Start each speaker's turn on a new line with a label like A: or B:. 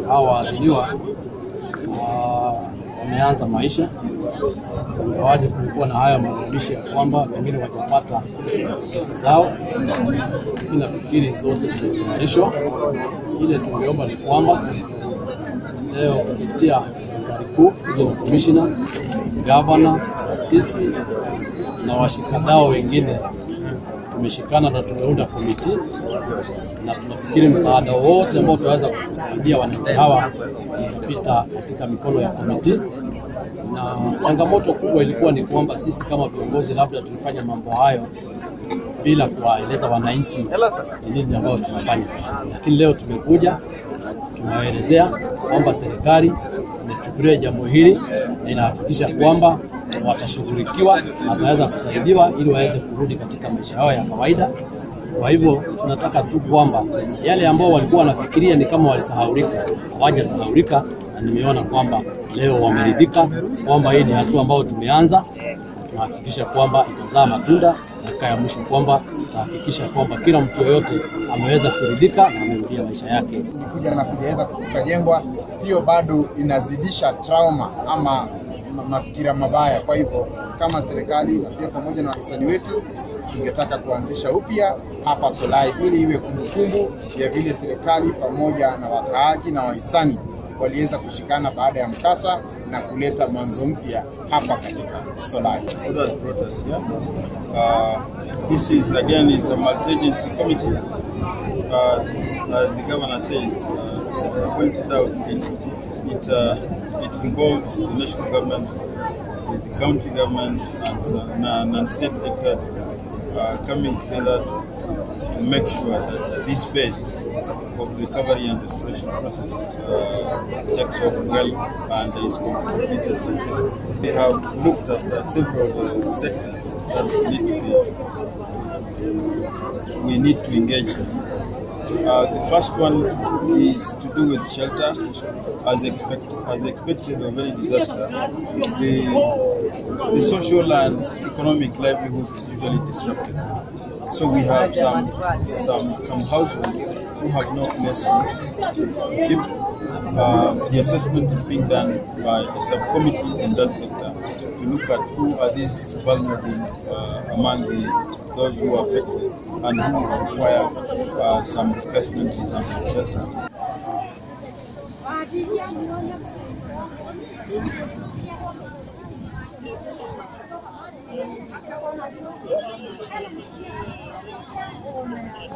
A: hawa waadhiriwa ah, wameanza maisha, ingawaje kulikuwa na haya malalamishi ya kwamba pengine wajapata kesi zao, lakini nafikiri zote zimetayarishwa. Ile tungeomba ni kwamba leo kupitia serikali kuu kuja na komishina, gavana, sisi na washikadau wengine tumeshikana na tumeunda komiti na tunafikiri msaada wote ambao tutaweza kusaidia wananchi hawa utapita katika mikono ya komiti. Na changamoto kubwa ilikuwa ni kwamba sisi kama viongozi labda tulifanya mambo hayo bila kuwaeleza wananchi ni nini ambayo tunafanya, lakini leo tumekuja tumewaelezea kwamba serikali imechukulia jambo hili na inahakikisha kwamba watashughulikiwa na wataweza kusaidiwa ili waweze kurudi katika maisha yao ya kawaida. Kwa hivyo tunataka tu kwamba yale ambao walikuwa wanafikiria ni kama walisahaulika, hawajasahaulika, na nimeona kwamba leo wameridhika kwamba hii ni hatua ambayo tumeanza na tunahakikisha kwamba itazaa matunda dakika ya mwisho, kwamba tutahakikisha kwamba kila mtu yoyote ameweza kuridhika na amerudia maisha yake.
B: kuja na kujaweza kukajengwa, hiyo bado inazidisha trauma ama ma- mafikira mabaya. Kwa hivyo kama serikali na pia pamoja na wahisani wetu tungetaka kuanzisha upya hapa Solai ili iwe kumbukumbu ya vile serikali pamoja na wakaaji na wahisani waliweza kushikana baada ya mkasa na kuleta mwanzo mpya hapa katika Solai.
C: what has brought us here. Uh, this is again is a multi-agency committee. Uh, as the governor says, uh, s- pointed out, it it, uh, it involves the national government, the, the county government, and, uh, and, and state actors uh, coming together to, to make sure that this phase of the recovery and restoration process uh, takes off well and is completed successfully. We have looked at uh, several uh, sectors that need to be we need to engage in. Uh, the first one is to do with shelter. As, expect, as expected of any disaster, the, the social and economic livelihood is usually disrupted. So we have some some some households who have no place to, to, to keep. Uh, the assessment is being done by a subcommittee in that sector to look at who are these vulnerable uh, among the those who are affected and who require uh, some replacement in terms of shelter.
D: Thank you.